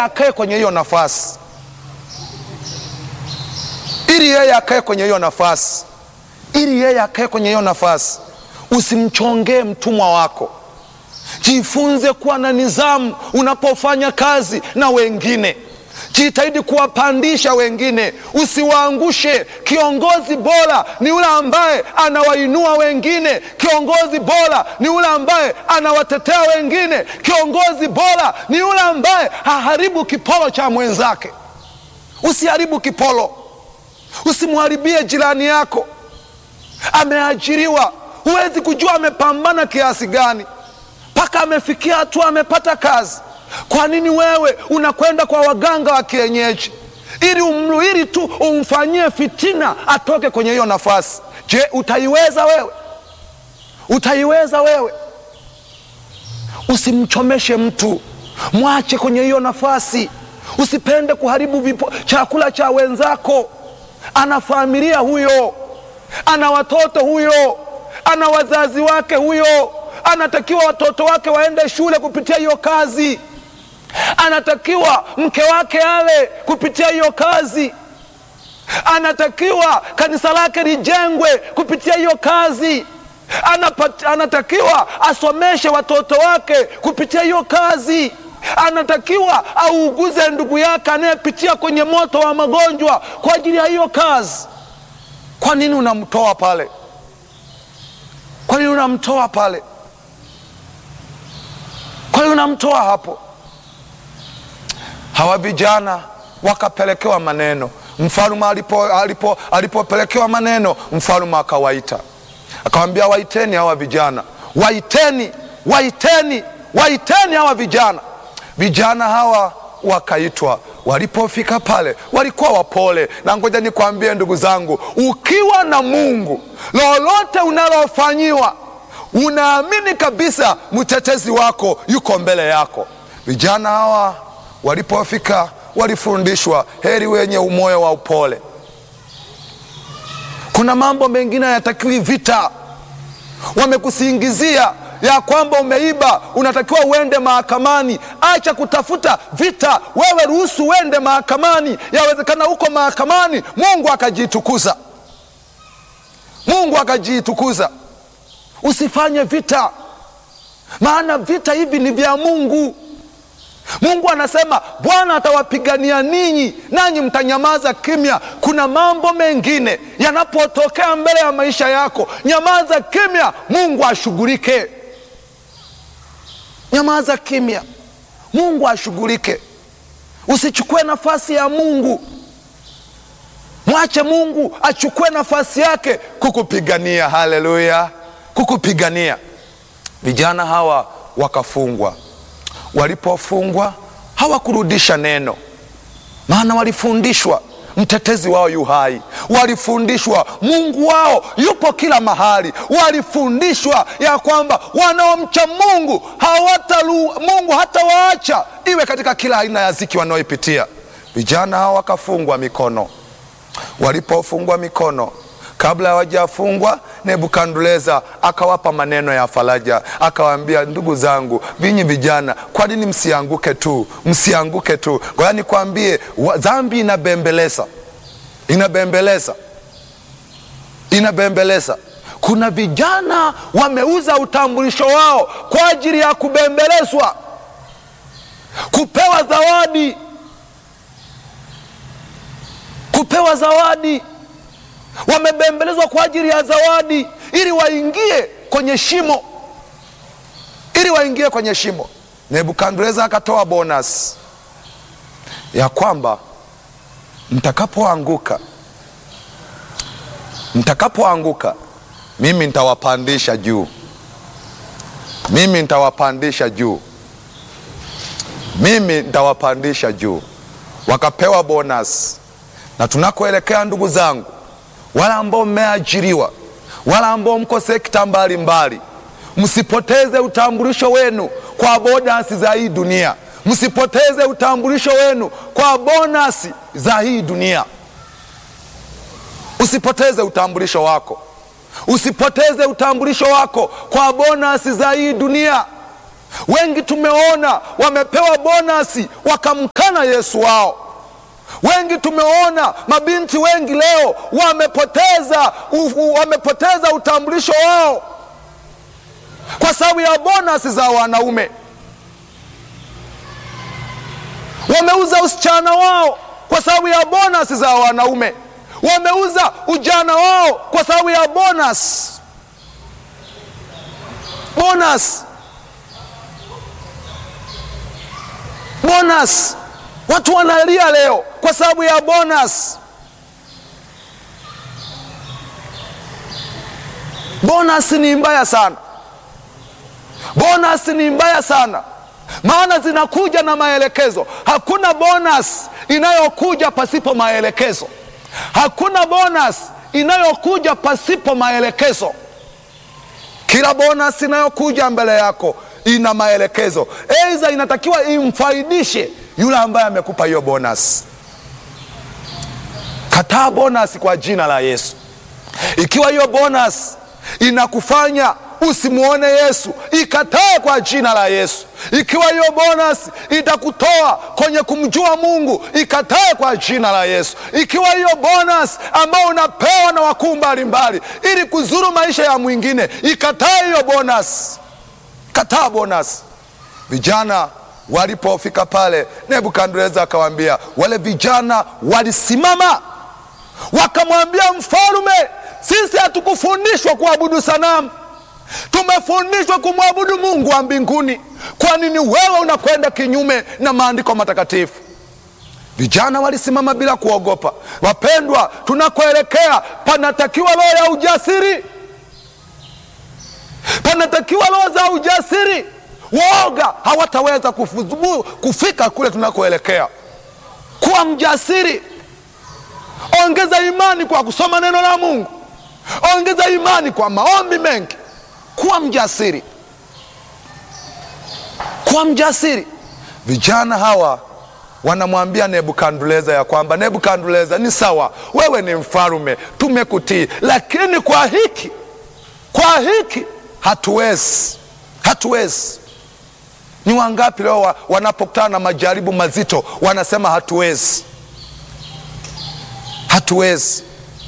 akae kwenye hiyo nafasi, ili yeye akae kwenye hiyo nafasi, ili yeye akae kwenye hiyo nafasi. Usimchongee mtumwa wako. Jifunze kuwa na nidhamu unapofanya kazi na wengine. Jitahidi kuwapandisha wengine, usiwaangushe. Kiongozi bora ni yule ambaye anawainua wengine. Kiongozi bora ni yule ambaye anawatetea wengine. Kiongozi bora ni yule ambaye haharibu kipolo cha mwenzake. Usiharibu kipolo, usimharibie jirani yako. Ameajiriwa, huwezi kujua amepambana kiasi gani mpaka amefikia hatua amepata kazi. Kwa nini wewe unakwenda kwa waganga wa kienyeji ili umluhili tu umfanyie fitina atoke kwenye hiyo nafasi? Je, utaiweza wewe? Utaiweza wewe? Usimchomeshe mtu, mwache kwenye hiyo nafasi. Usipende kuharibu vipo, chakula cha wenzako. Ana familia huyo, ana watoto huyo, ana wazazi wake huyo, anatakiwa watoto wake waende shule kupitia hiyo kazi anatakiwa mke wake ale kupitia hiyo kazi, anatakiwa kanisa lake lijengwe kupitia hiyo kazi, Anapat, anatakiwa asomeshe watoto wake kupitia hiyo kazi, anatakiwa auguze ndugu yake anayepitia kwenye moto wa magonjwa kwa ajili ya hiyo kazi. Kwa nini unamtoa pale? Kwa nini unamtoa pale? Kwa nini unamtoa hapo? Hawa vijana wakapelekewa maneno. Mfalume alipo alipo alipopelekewa maneno, mfalume akawaita, akawambia, waiteni hawa vijana, waiteni, waiteni, waiteni hawa vijana. Vijana hawa wakaitwa. Walipofika pale walikuwa wapole, na ngoja nikwambie ndugu zangu, ukiwa na Mungu, lolote unalofanyiwa unaamini kabisa mtetezi wako yuko mbele yako. Vijana hawa walipofika walifundishwa, heri wenye umoyo wa upole. Kuna mambo mengine hayatakiwi vita. Wamekusingizia ya kwamba umeiba, unatakiwa uende mahakamani. Acha kutafuta vita, wewe ruhusu uende mahakamani. Yawezekana huko mahakamani Mungu akajitukuza, Mungu akajitukuza. Usifanye vita, maana vita hivi ni vya Mungu. Mungu anasema Bwana atawapigania ninyi, nanyi mtanyamaza kimya. Kuna mambo mengine yanapotokea mbele ya maisha yako, nyamaza kimya, Mungu ashughulike. Nyamaza kimya, Mungu ashughulike. Usichukue nafasi ya Mungu, mwache Mungu achukue nafasi yake kukupigania. Haleluya, kukupigania. Vijana hawa wakafungwa Walipofungwa hawakurudisha neno, maana walifundishwa mtetezi wao yu hai, walifundishwa Mungu wao yupo kila mahali, walifundishwa ya kwamba wanaomcha Mungu hawatalu, Mungu hatawaacha iwe katika kila aina ya ziki wanaoipitia. Vijana hao wakafungwa mikono. Walipofungwa mikono Kabla hawajafungwa Nebukadneza akawapa maneno ya faraja, akawaambia, ndugu zangu, vinyi vijana, kwa nini msianguke tu? Msianguke tu, ngoja nikwambie, dhambi inabembeleza, inabembeleza, inabembeleza. Kuna vijana wameuza utambulisho wao kwa ajili ya kubembelezwa, kupewa zawadi, kupewa zawadi wamebembelezwa kwa ajili ya zawadi, ili waingie kwenye shimo, ili waingie kwenye shimo. Nebukadneza akatoa bonus ya kwamba mtakapoanguka, mtakapoanguka, mimi nitawapandisha juu, mimi nitawapandisha juu, mimi nitawapandisha juu. Wakapewa bonus, na tunakoelekea ndugu zangu wala ambao mmeajiriwa, wala ambao mko sekta mbalimbali, msipoteze utambulisho wenu kwa bonasi za hii dunia. Msipoteze utambulisho wenu kwa bonasi za hii dunia. Usipoteze utambulisho wako, usipoteze utambulisho wako kwa bonasi za hii dunia. Wengi tumeona wamepewa bonasi wakamkana Yesu wao. Wengi tumeona mabinti wengi leo wamepoteza, u, wamepoteza utambulisho wao kwa sababu ya bonasi za wanaume. Wameuza usichana wao kwa sababu ya bonasi za wanaume. Wameuza ujana wao kwa sababu ya bonus. Bonus. Bonus. Watu wanalia leo kwa sababu ya bonus. Bonus ni mbaya sana. Bonus ni mbaya sana, maana zinakuja na maelekezo. Hakuna bonus inayokuja pasipo maelekezo. Hakuna bonus inayokuja pasipo maelekezo. Kila bonus inayokuja mbele yako ina maelekezo, aidha inatakiwa imfaidishe yule ambaye amekupa hiyo bonus. Kataa bonus kwa jina la Yesu. Ikiwa hiyo bonus inakufanya usimwone Yesu, ikatae kwa jina la Yesu. Ikiwa hiyo bonus itakutoa kwenye kumjua Mungu, ikatae kwa jina la Yesu. Ikiwa hiyo bonus ambayo unapewa na wakuu mbalimbali ili kuzuru maisha ya mwingine, ikatae hiyo bonus. Kataa bonus. Vijana walipofika pale, Nebukadneza akawaambia, wale vijana walisimama wakamwambia mfalume, sisi hatukufundishwa kuabudu sanamu tumefundishwa kumwabudu Mungu wa mbinguni. Kwa nini wewe unakwenda kinyume na maandiko matakatifu? Vijana walisimama bila kuogopa. Wapendwa, tunakoelekea panatakiwa roho ya ujasiri, panatakiwa roho za ujasiri. Waoga hawataweza kufuzu, kufika kule tunakoelekea. Kuwa mjasiri, ongeza imani kwa kusoma neno la Mungu, ongeza imani kwa maombi mengi kuwa mjasiri, kuwa mjasiri. Vijana hawa wanamwambia Nebukadneza ya kwamba Nebukadneza, ni sawa, wewe ni mfalume, tumekutii, lakini kwa hiki, kwa hiki hatuwezi, hatuwezi. Ni wangapi leo wa, wanapokutana na majaribu mazito wanasema hatuwezi, hatuwezi,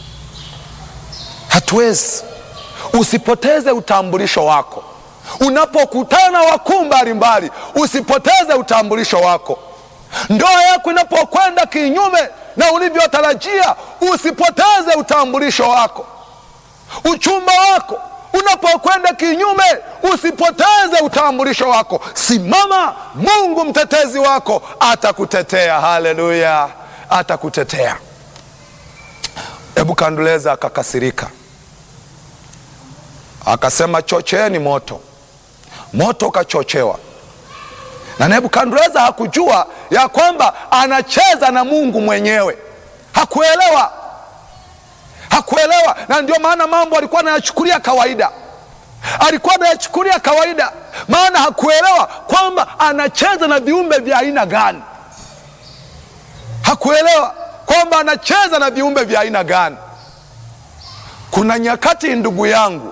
hatuwezi. Usipoteze utambulisho wako unapokutana na wakuu mbalimbali, usipoteze utambulisho wako. Ndoa yako inapokwenda kinyume na ulivyotarajia, usipoteze utambulisho wako. Uchumba wako unapokwenda kinyume, usipoteze utambulisho wako. Simama, Mungu mtetezi wako atakutetea. Haleluya, atakutetea. Nebukadneza akakasirika akasema chocheeni moto. Moto ukachochewa, na Nebukadneza hakujua ya kwamba anacheza na Mungu mwenyewe. Hakuelewa, hakuelewa, na ndio maana mambo alikuwa anayachukulia kawaida, alikuwa anayachukulia kawaida, maana hakuelewa kwamba anacheza na viumbe vya aina gani. Hakuelewa kwamba anacheza na viumbe vya aina gani. Kuna nyakati, ndugu yangu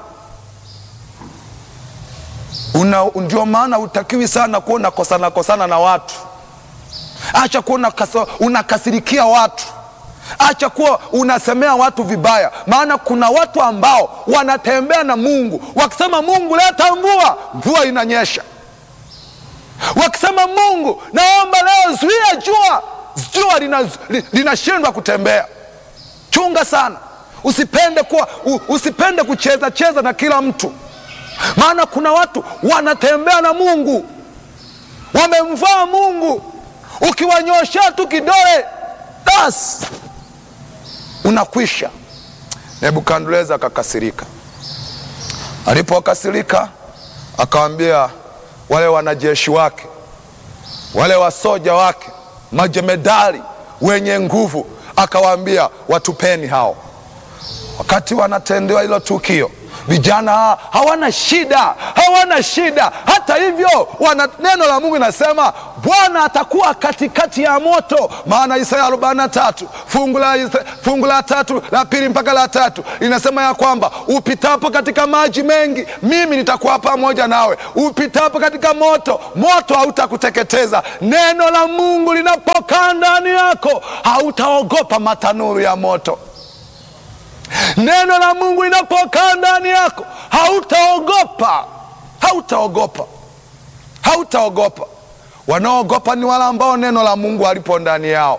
Una, ndio maana utakiwi sana kuwa unakosana kosana na watu. Acha kuwa unakasirikia watu, acha kuwa unasemea watu vibaya, maana kuna watu ambao wanatembea na Mungu wakisema, Mungu leta mvua, mvua inanyesha. Wakisema, Mungu naomba leo zuia jua, jua linashindwa lina kutembea. Chunga sana, usipende kuwa, usipende kucheza cheza na kila mtu maana kuna watu wanatembea na Mungu, wamemvaa Mungu. Ukiwanyoshea tu kidole basi unakwisha. Nebukadneza akakasirika. Alipokasirika akawambia wale wanajeshi wake, wale wasoja wake, majemedari wenye nguvu, akawaambia watupeni hao. Wakati wanatendewa hilo tukio Vijana hawana shida, hawana shida. Hata hivyo, wana neno la Mungu inasema Bwana atakuwa katikati ya moto, maana Isaya 43 fungu la fungu la tatu la pili mpaka la tatu linasema ya kwamba upitapo katika maji mengi, mimi nitakuwa pamoja nawe. Upitapo katika moto, moto hautakuteketeza. Neno la Mungu linapokaa ndani yako, hautaogopa matanuru ya moto. Neno la Mungu linapokaa ndani yako hautaogopa, hautaogopa, hautaogopa. Wanaoogopa ni wale ambao neno la Mungu halipo ndani yao,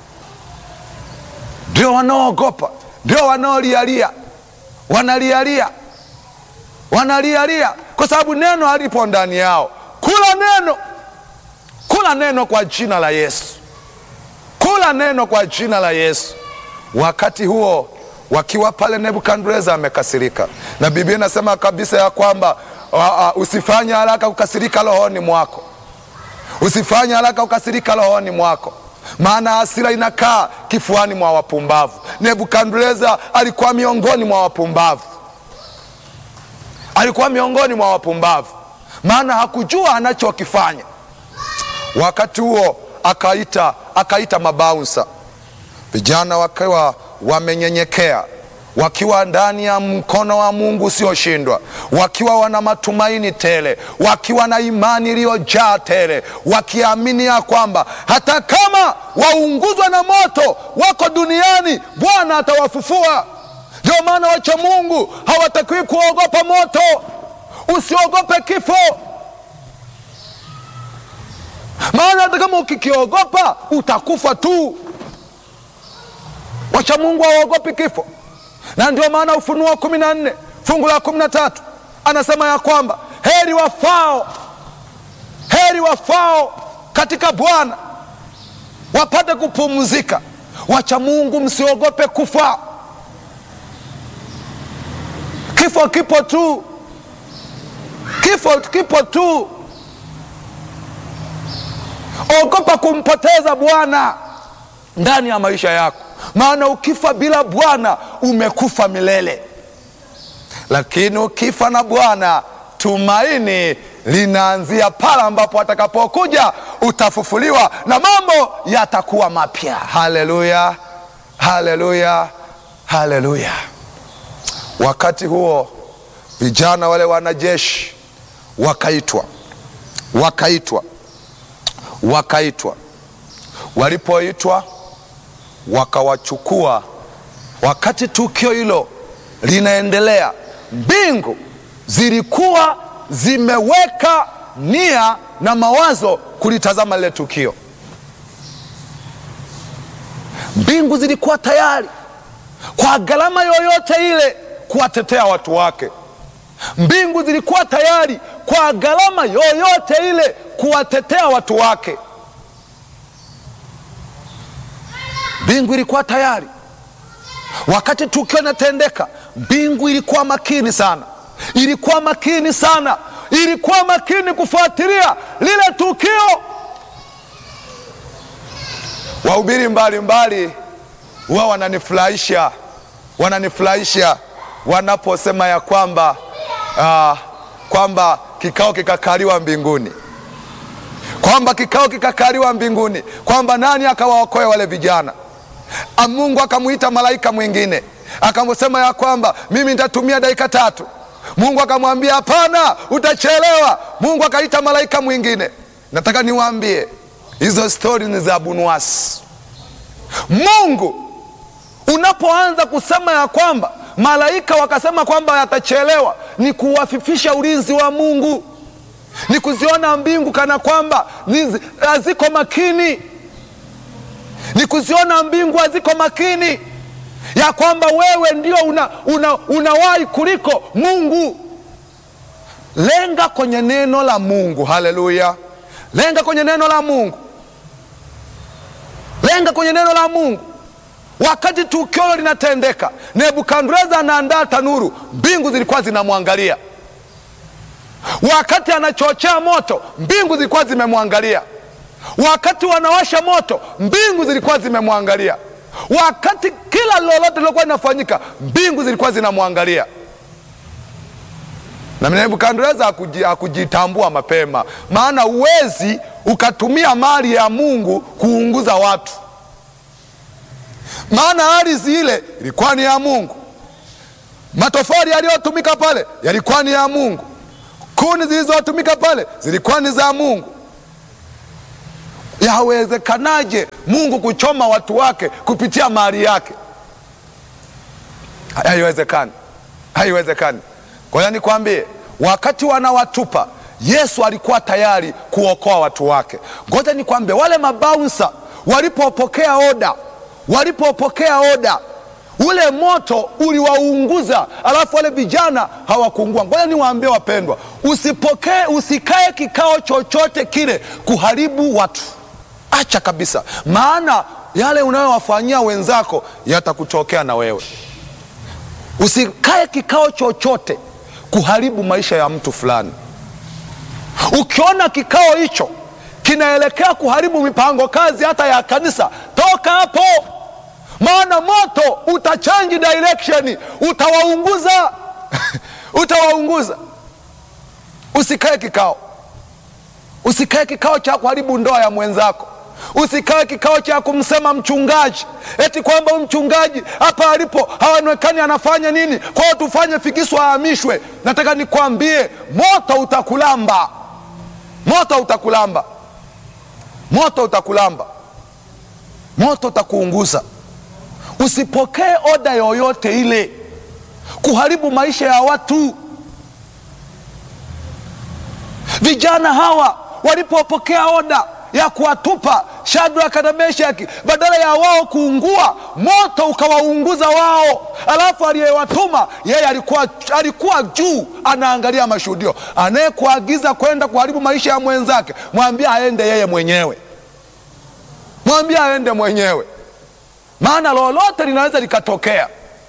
ndio wanaoogopa, ndio wanaolialia, wanalialia, wanalialia kwa sababu neno halipo ndani yao. Kula neno, kula neno kwa jina la Yesu, kula neno kwa jina la Yesu. Wakati huo wakiwa pale, Nebukadreza amekasirika, na Biblia inasema kabisa ya kwamba uh, uh, usifanye haraka kukasirika rohoni mwako, usifanye haraka kukasirika rohoni mwako, maana hasira inakaa kifuani mwa wapumbavu. Nebukadreza alikuwa miongoni mwa wapumbavu, alikuwa miongoni mwa wapumbavu, maana hakujua anachokifanya. Wakati huo akaita, akaita mabaunsa, vijana wakiwa wamenyenyekea wakiwa ndani ya mkono wa Mungu usioshindwa, wakiwa wana matumaini tele, wakiwa na imani iliyojaa tele, wakiamini ya kwamba hata kama waunguzwa na moto wako duniani, Bwana atawafufua. Ndio maana wacha Mungu hawatakiwi kuogopa moto. Usiogope kifo, maana hata kama ukikiogopa utakufa tu. Wacha Mungu hawaogopi kifo, na ndio maana Ufunuo kumi na nne fungu la kumi na tatu anasema ya kwamba heri wafao, heri wafao katika Bwana wapate kupumzika. Wacha Mungu, msiogope kufa. Kifo kipo tu, kifo kipo tu. Ogopa kumpoteza Bwana ndani ya maisha yako maana ukifa bila Bwana umekufa milele, lakini ukifa na Bwana tumaini linaanzia pale ambapo atakapokuja utafufuliwa na mambo yatakuwa mapya. Haleluya, haleluya, haleluya! Wakati huo vijana wale wanajeshi wakaitwa, wakaitwa, wakaitwa. Walipoitwa wakawachukua. Wakati tukio hilo linaendelea, mbingu zilikuwa zimeweka nia na mawazo kulitazama lile tukio. Mbingu zilikuwa tayari kwa gharama yoyote ile kuwatetea watu wake. Mbingu zilikuwa tayari kwa gharama yoyote ile kuwatetea watu wake. Mbingu ilikuwa tayari wakati tukio linatendeka. Mbingu ilikuwa makini sana, ilikuwa makini sana, ilikuwa makini kufuatilia lile tukio. Wahubiri mbalimbali huwa wananifurahisha, wananifurahisha wanaposema ya kwamba uh, kwamba kikao kikakaliwa mbinguni, kwamba kikao kikakaliwa mbinguni, kwamba nani akawaokoe wale vijana Mungu akamwita malaika mwingine akamsema ya kwamba mimi nitatumia dakika tatu. Mungu akamwambia hapana, utachelewa. Mungu akaita malaika mwingine. Nataka niwaambie hizo stori ni za Bunuasi. Mungu unapoanza kusema ya kwamba malaika wakasema kwamba yatachelewa, ni kuwafifisha ulinzi wa Mungu, ni kuziona mbingu kana kwamba haziko makini ni kuziona mbingu haziko makini, ya kwamba wewe ndio unawahi una, una kuliko Mungu. Lenga kwenye neno la Mungu. Haleluya! Lenga kwenye neno la Mungu, lenga kwenye neno la Mungu. Wakati tukio linatendeka, Nebukadreza anaandaa tanuru, mbingu zilikuwa zinamwangalia. Wakati anachochea moto, mbingu zilikuwa zimemwangalia wakati wanawasha moto mbingu zilikuwa zimemwangalia. Wakati kila lolote lilokuwa linafanyika mbingu zilikuwa zinamwangalia. na Nebukadneza hakuji- hakujitambua mapema, maana uwezi ukatumia mali ya Mungu kuunguza watu, maana ardhi ile ilikuwa ni ya Mungu, matofali yaliyotumika pale yalikuwa ni ya Mungu, kuni zilizotumika pale zilikuwa ni za Mungu. Yawezekanaje Mungu kuchoma watu wake kupitia mali yake? Haiwezekani, haiwezekani. Kwa hiyo nikwambie, wakati wanawatupa Yesu alikuwa tayari kuokoa watu wake. Ngoja nikwambie, wale mabaunsa walipopokea oda, walipopokea oda, ule moto uliwaunguza, alafu wale vijana hawakuungua. Ngoja niwaambie wapendwa, usipokee, usikae kikao chochote kile kuharibu watu, acha kabisa, maana yale unayowafanyia wenzako yatakutokea na wewe. Usikae kikao chochote kuharibu maisha ya mtu fulani. Ukiona kikao hicho kinaelekea kuharibu mipango kazi hata ya kanisa, toka hapo, maana moto utachange direction, utawaunguza utawaunguza. Usikae kikao, usikae kikao cha kuharibu ndoa ya mwenzako. Usikae kikao cha kumsema mchungaji eti kwamba huyu mchungaji hapa alipo haonekani anafanya nini, kwa hiyo tufanye fikisu ahamishwe. Nataka nikwambie, moto utakulamba, moto utakulamba, moto utakulamba, moto utakuunguza. Usipokee oda yoyote ile kuharibu maisha ya watu. Vijana hawa walipopokea oda ya kuwatupa Shadraka na Meshaki, badala ya wao kuungua, moto ukawaunguza wao. Alafu aliyewatuma yeye alikuwa, alikuwa juu anaangalia mashuhudio. Anayekuagiza kwenda kuharibu maisha ya mwenzake, mwambie aende yeye mwenyewe, mwambie aende mwenyewe, maana lolote linaweza likatokea.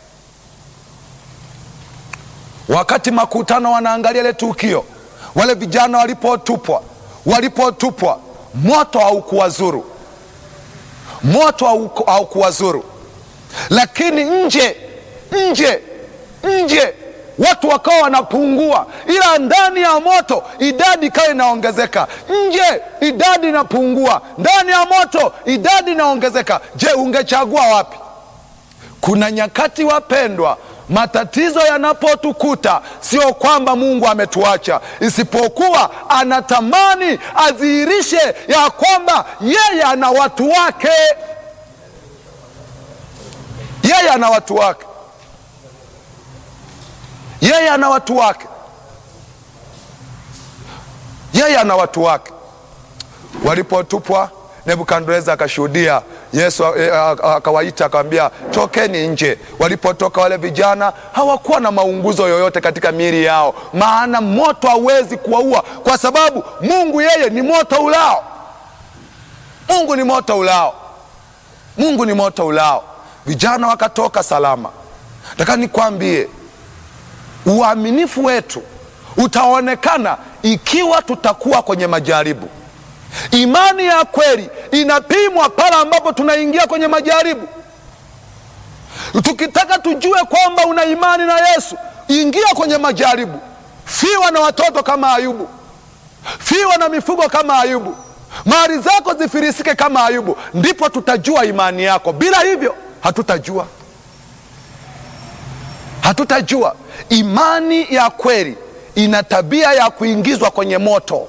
Wakati makutano wanaangalia ile tukio, wale vijana walipotupwa, walipotupwa moto haukuwazuru, moto hauku- haukuwazuru, lakini nje nje nje watu wakawa wanapungua, ila ndani ya moto idadi ikawa inaongezeka. Nje idadi inapungua, ndani ya moto idadi inaongezeka. Je, ungechagua wapi? Kuna nyakati wapendwa, matatizo yanapotukuta sio kwamba Mungu ametuacha, isipokuwa anatamani adhihirishe ya kwamba yeye ana watu wake, yeye ana watu wake, yeye ana watu wake, yeye ana watu wake. Walipotupwa, Nebukadneza akashuhudia Yesu eh, akawaita akawambia, tokeni nje. Walipotoka wale vijana hawakuwa na maunguzo yoyote katika miili yao, maana moto hauwezi kuwaua, kwa sababu Mungu yeye ni moto ulao. Mungu ni moto ulao, Mungu ni moto ulao. Vijana wakatoka salama. Nataka nikwambie, uaminifu wetu utaonekana ikiwa tutakuwa kwenye majaribu. Imani ya kweli inapimwa pale ambapo tunaingia kwenye majaribu. Tukitaka tujue kwamba una imani na Yesu, ingia kwenye majaribu. Fiwa na watoto kama Ayubu, fiwa na mifugo kama Ayubu, mali zako zifirisike kama Ayubu, ndipo tutajua imani yako. Bila hivyo hatutajua, hatutajua. Imani ya kweli ina tabia ya kuingizwa kwenye moto.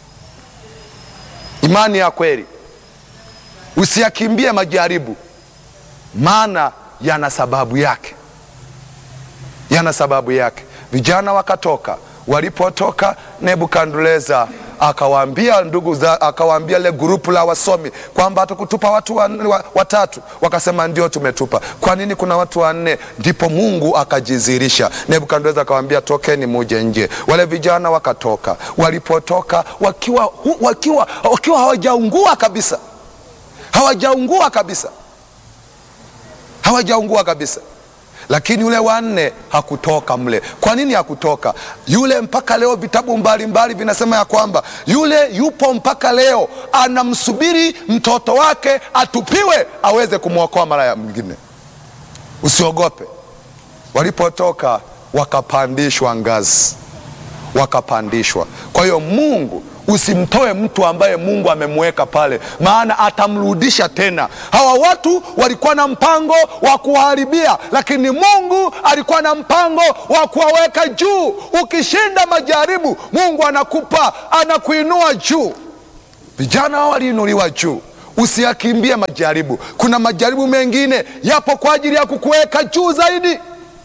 Imani ya kweli, usiyakimbie majaribu, maana yana sababu yake, yana sababu yake. Vijana wakatoka. Walipotoka, Nebukadneza akawaambia ndugu za, akawaambia ile grupu la wasomi kwamba hatukutupa watu wa- wa- watatu. Wakasema ndio, tumetupa. Kwa nini kuna watu wanne? Ndipo Mungu akajidhihirisha. Nebukadneza akawaambia tokeni, muje nje. Wale vijana wakatoka. Walipotoka wakiwa, hu- wakiwa, wakiwa hawajaungua kabisa, hawajaungua kabisa, hawajaungua kabisa lakini yule wanne hakutoka mle. Kwa nini hakutoka yule? Mpaka leo vitabu mbalimbali vinasema ya kwamba yule yupo mpaka leo, anamsubiri mtoto wake atupiwe aweze kumwokoa mara ya mwingine. Usiogope. Walipotoka wakapandishwa ngazi, wakapandishwa. Kwa hiyo Mungu usimtoe mtu ambaye Mungu amemweka pale, maana atamrudisha tena. Hawa watu walikuwa na mpango wa kuwaharibia, lakini Mungu alikuwa na mpango wa kuwaweka juu. Ukishinda majaribu, Mungu anakupa anakuinua juu. Vijana hao waliinuliwa juu. Usiyakimbie majaribu. Kuna majaribu mengine yapo kwa ajili ya kukuweka juu zaidi,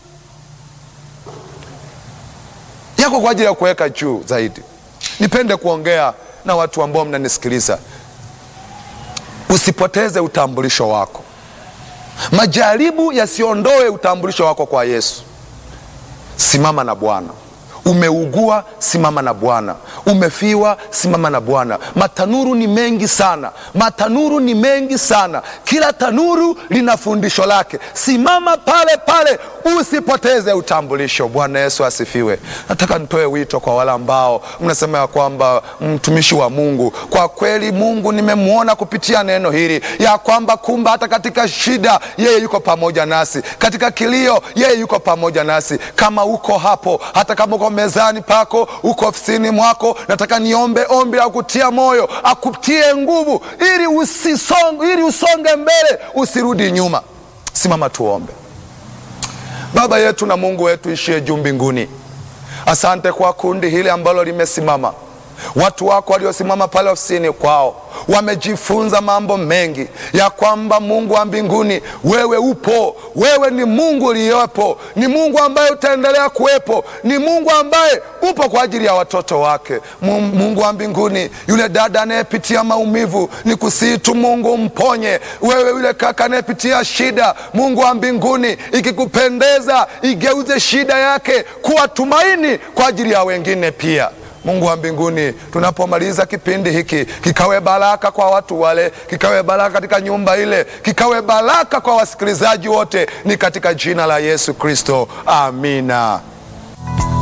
yako kwa ajili ya kuweka juu zaidi. Nipende kuongea na watu ambao mnanisikiliza, usipoteze utambulisho wako. Majaribu yasiondoe utambulisho wako kwa Yesu. Simama na Bwana. Umeugua, simama na Bwana. Umefiwa, simama na Bwana. Matanuru ni mengi sana, matanuru ni mengi sana. Kila tanuru lina fundisho lake. Simama pale pale, usipoteze utambulisho. Bwana Yesu asifiwe. Nataka nitoe wito kwa wale ambao mnasema ya kwamba mtumishi wa Mungu, kwa kweli Mungu nimemwona kupitia neno hili ya kwamba kumbe hata katika shida yeye yuko pamoja nasi, katika kilio yeye yuko pamoja nasi. Kama uko hapo, hata kama uko mezani pako, uko ofisini mwako, nataka niombe ombi la kutia moyo, akutie nguvu ili usisonge, ili usonge mbele, usirudi nyuma. Simama tuombe. Baba yetu na Mungu wetu ishie juu mbinguni, asante kwa kundi hili ambalo limesimama, watu wako waliosimama pale ofisini kwao wamejifunza mambo mengi ya kwamba Mungu wa mbinguni, wewe upo, wewe ni Mungu uliyepo, ni Mungu ambaye utaendelea kuwepo, ni Mungu ambaye upo kwa ajili ya watoto wake. Mungu wa mbinguni, yule dada anayepitia maumivu, ni kusihi tu Mungu mponye. Wewe yule kaka anayepitia shida, Mungu wa mbinguni, ikikupendeza, igeuze shida yake kuwa tumaini kwa ajili ya wengine pia. Mungu wa mbinguni, tunapomaliza kipindi hiki, kikawe baraka kwa watu wale, kikawe baraka katika nyumba ile, kikawe baraka kwa wasikilizaji wote, ni katika jina la Yesu Kristo, amina.